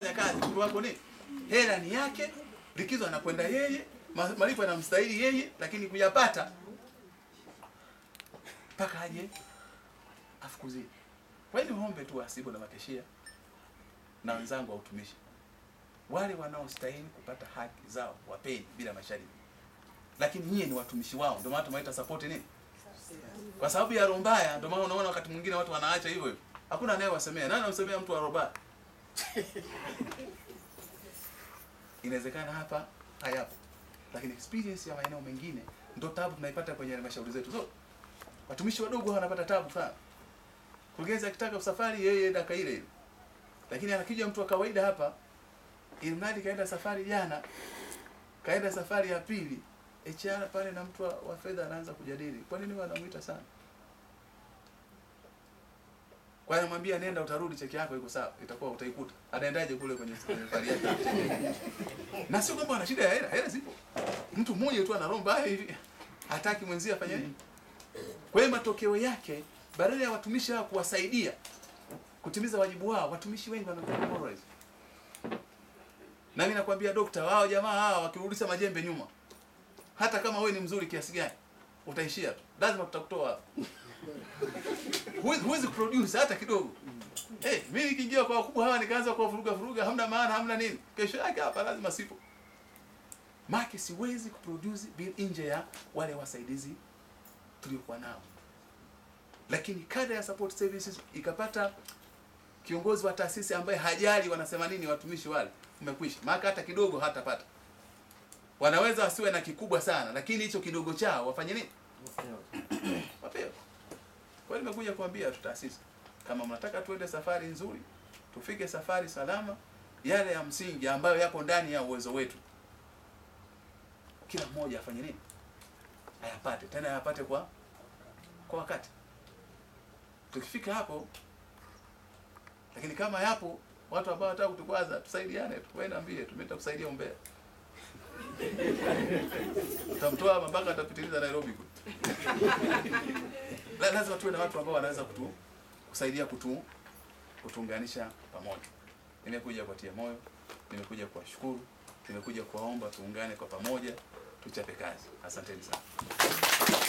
kazi mtu wako ni hela ni yake, likizo anakwenda yeye, ma- malipo yanamstahili yeye, lakini kuyapata mpaka aje afukuzie. Kwa hiyo niombe tu wasibu na makeshia na wenzangu wa utumishi, wale wanaostahili kupata haki zao wapeni bila masharti, lakini nyie ni watumishi wao, ndio maana tumeita support nini, kwa sababu ya roho mbaya. Ndio maana unaona wakati mwingine watu wanaacha hivyo hivyo, hakuna anayewasemea. Nani anamsemea mtu wa roho mbaya? inawezekana hapa hayapo, lakini experience ya maeneo mengine ndo tabu tunaipata kwenye halmashauri zetu zote. Watumishi wadogo hawa wanapata tabu sana. Mkurugenzi akitaka usafari yeye dakika ile ile, lakini anakija mtu wa kawaida hapa, ili mradi kaenda safari jana, kaenda safari ya pili, HR pale na mtu wa, wa fedha anaanza kujadili, kwa nini wanamuita sana? Kwa hiyo anamwambia nenda, utarudi, cheki yako iko sawa, itakuwa utaikuta. Anaendaje kule kwenye kwenye safari yake? na sio kwamba ana shida ya hela, hela zipo. Mtu mmoja tu ana roho mbaya hivi, hataki mwenzie afanye nini. Kwa hiyo matokeo yake, badala ya watumishi hawa kuwasaidia kutimiza wajibu wao, watumishi wengi wanakuwa demoralized. Na mimi nakwambia dokta, wao jamaa hawa wakirudisha majembe nyuma, hata kama wewe ni mzuri kiasi gani, utaishia tu, lazima tutakutoa hapo. Huwezi huwezi kuproduce hata kidogo. Eh, mimi nikiingia kwa wakubwa hawa nikaanza kwa vuruga vuruga, hamna maana, hamna nini. Kesho yake hapa lazima sipo. Maki siwezi kuproduce bila nje ya wale wasaidizi tuliokuwa nao. Lakini kada ya support services ikapata kiongozi wa taasisi ambaye hajali wanasema nini watumishi wale, umekwisha. Maka hata kidogo hatapata. Wanaweza wasiwe na kikubwa sana, lakini hicho kidogo chao wafanye nini? Wapewe. Kwa hiyo nimekuja kuambia tu taasisi, kama mnataka tuende safari nzuri, tufike safari salama, yale ya msingi ambayo yapo ndani ya uwezo wetu, kila mmoja afanye nini? Ayapate, tena ayapate kwa kwa wakati. Tukifika hapo, lakini kama yapo watu ambao wanataka kutukwaza, tusaidiane tu, wewe niambie, tumeenda kusaidia umbea utamtoa mpaka atapitiliza Nairobi kule. La- lazima tuwe na watu ambao wanaweza kutu, kusaidia kutu, kutuunganisha pamoja. Nimekuja kuwatia moyo, nimekuja kuwashukuru, nimekuja kuwaomba tuungane kwa pamoja, tuchape kazi. Asanteni sana.